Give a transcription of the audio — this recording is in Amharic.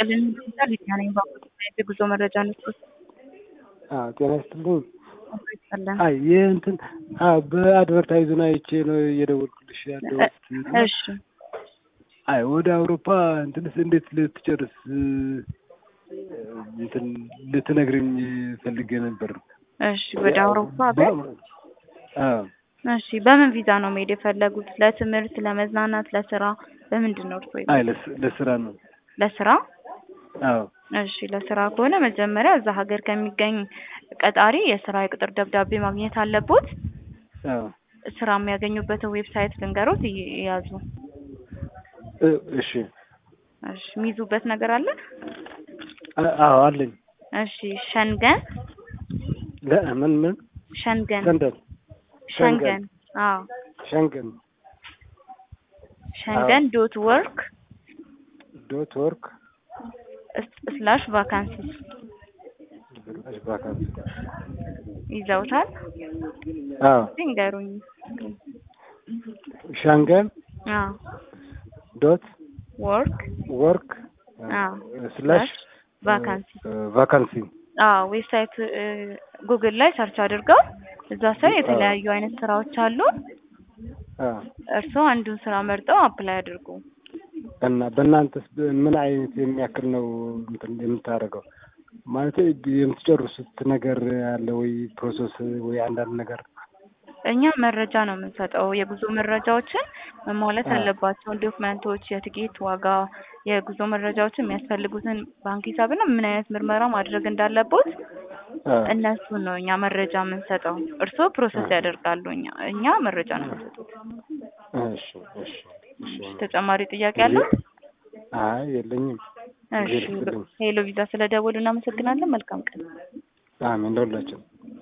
ይስጥልን ሆስፒታል ሊዲያ ነኝ። በአሁኑ የጉዞ መረጃ እንስጥ። አዎ ጤና ይስጥልኝ። ይስጥልን። አይ ይህ እንትን አዎ በአድቨርታይዙን አይቼ ነው እየደወልኩልሽ ያለሁት። እሺ አይ ወደ አውሮፓ እንትንስ እንዴት ልትጨርስ እንትን ልትነግርኝ ፈልጌ ነበር። እሺ ወደ አውሮፓ ሀገር አዎ እሺ በምን ቪዛ ነው መሄድ የፈለጉት? ለትምህርት፣ ለመዝናናት፣ ለስራ በምንድን ነው እርስዎ? አይ ለስ- ለስራ ነው። ለስራ አዎ እሺ ለስራ ከሆነ መጀመሪያ እዛ ሀገር ከሚገኝ ቀጣሪ የስራ የቅጥር ደብዳቤ ማግኘት አለቦት። አዎ ስራ የሚያገኙበትን ዌብሳይት ልንገሮት ይ- ይያዙ። እ- እሺ እሺ የሚይዙበት ነገር አለ? አ- አዎ አለኝ። እሺ ሸንገን ለምን ምን ሸንገን ሰንደል ሸንገን አዎ ሸንገን ሸንገን ዶት ወርክ ዶት ወርክ ስላሽ ቫካንሲስ ቫካንሲ ይዘውታል? አዎ ንገሩኝ። ሻንገን አዎ ዶት ወርክ ወርክ አዎ ስላሽ ቫካንሲ ቫካንሲ አዎ ዌብሳይት ጉግል ላይ ሰርች አድርገው እዛ ስር የተለያዩ አይነት ስራዎች አሉ። አዎ እርስዎ አንዱን ስራ መርጠው አፕላይ አድርጉ። እና በእናንተስ ምን አይነት የሚያክል ነው እንትን የምታደርገው? ማለት የምትጨርሱት ነገር አለ ወይ ፕሮሰስ ወይ አንዳንድ ነገር? እኛ መረጃ ነው የምንሰጠው። የጉዞ መረጃዎችን መሟላት አዎ። ያለባቸውን ዶክመንቶች፣ የትኬት ዋጋ፣ የጉዞ መረጃዎችን የሚያስፈልጉትን ባንክ ሂሳብና ምን አይነት ምርመራ ማድረግ እንዳለቦት አዎ። እነሱን ነው እኛ መረጃ የምንሰጠው። እርስዎ ፕሮሰስ ያደርጋሉ። እኛ እኛ መረጃ ነው የምንሰጡት። እሺ እሺ እሺ። ተጨማሪ ጥያቄ አለ? አይ የለኝም። እሺ ሄሎ ቪዛ ስለደወሉ እናመሰግናለን። መልካም ቀን። አሜን ለሁላችን